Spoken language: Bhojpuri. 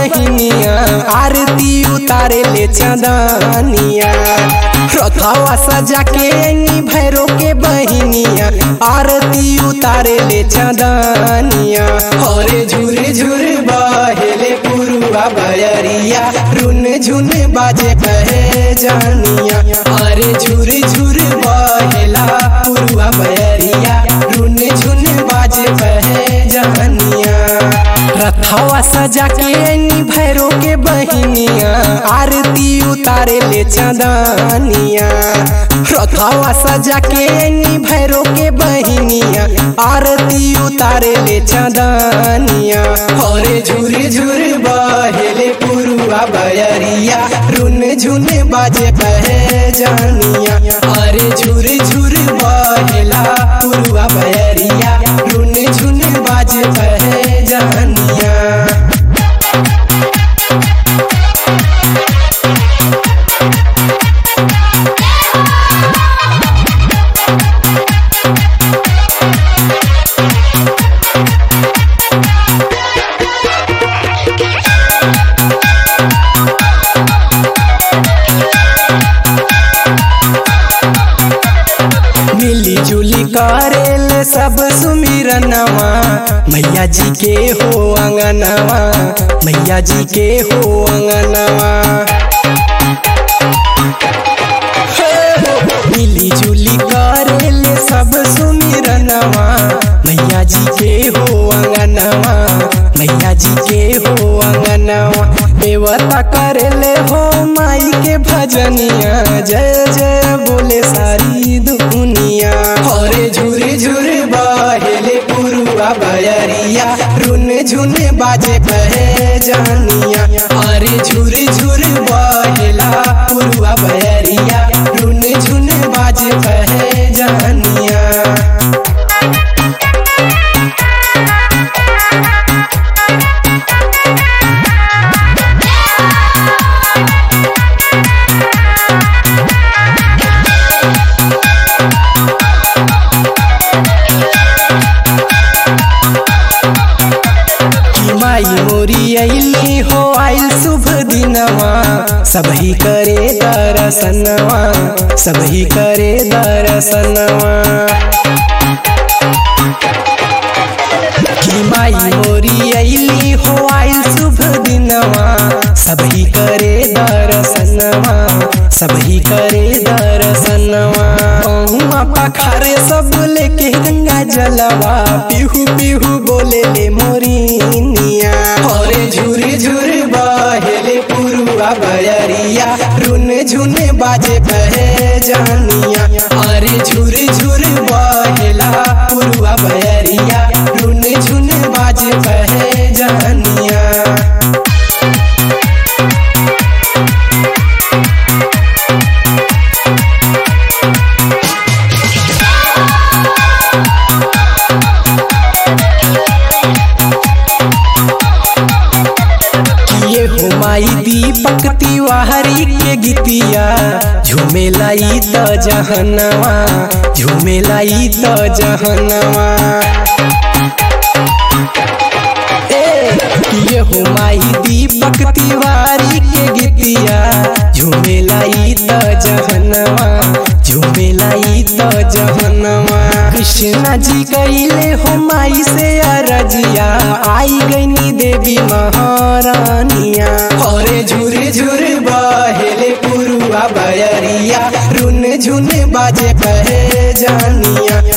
बहिनिया आरती उतारे ले चंदनिया रथवा सजा के नी भैरो के बहिनिया आरती उतारे ले चंदनिया हरे झुर झुर बहेले पुरुआ बयरिया रुन झुन बाजे कहे जानिया अरे झुर झुर बहेला पुरुआ बयरिया रुन झुन बाजे कहे जानिया रथवा सजा के नी भैरो के बहिनिया आरती उतारे ले चंदनिया रथवा सजा के नी भैरो के बहिनिया आरती उतारे ले चंदनिया हरे झुर झुर बहेले पुरुआ बयरिया रुन झुन बाजे कहे जानिया अरे झुर झुर बहेला पुरुआ बयरिया रुन झुन बाजे कहे जानिया मिली जुली करेल सब सुमिरनवा मैया जी के हो अंगनवा मैया जी के हो अंगनवा मिली जुली करेल सब सुमिरनवा मैया जी के हो अंगनवा मैया जी के हो अंगनवा देवता करेले हो माई के भजनिया जय जय बोले सारी दुनिया हरे झुर झुर बहेले पुरुआ बयरिया रुन झुन बाजे कहे जानिया अरे झुर झुर बहेला पुरुआ बयरिया रुन झुन बाजे कहे जानिया कि माई मोरी अली हो आइल शुभ दिनवा सबही करे दर्शनवा सबही करे दर्शनवा कि माई मोरी अली हो आइल शुभ दिनवा सबही करे दर्शनवा सबही करे दर्शनवा पहुआ पखारे सब लेके गंगा जलवा पिहू पिहू बोले ले मोरिनिया हरे झुर झुर बहेले पुरुआ बयरिया रुन झुन बाजे कहे जानिया अरे झुर झुर बहेला पुरुआ बयरिया रुन झुन बाजे कहे जानिया ये हो माई दीपक तिवारी के गीतिया झूमेलाई त जहनवा झूमेलाई त जहनवा ए ये हो माई दीपक तिवारी के गीतिया झूमेलाई त जहनवा झूमेलाई त जहनवा कृष्णा जी कैले हो माई से अरजिया आई गईनी देवी महारानिया हरे झुर झुर बहेले पुरुआ बयरिया रुन झुन बाजे कहे जानिया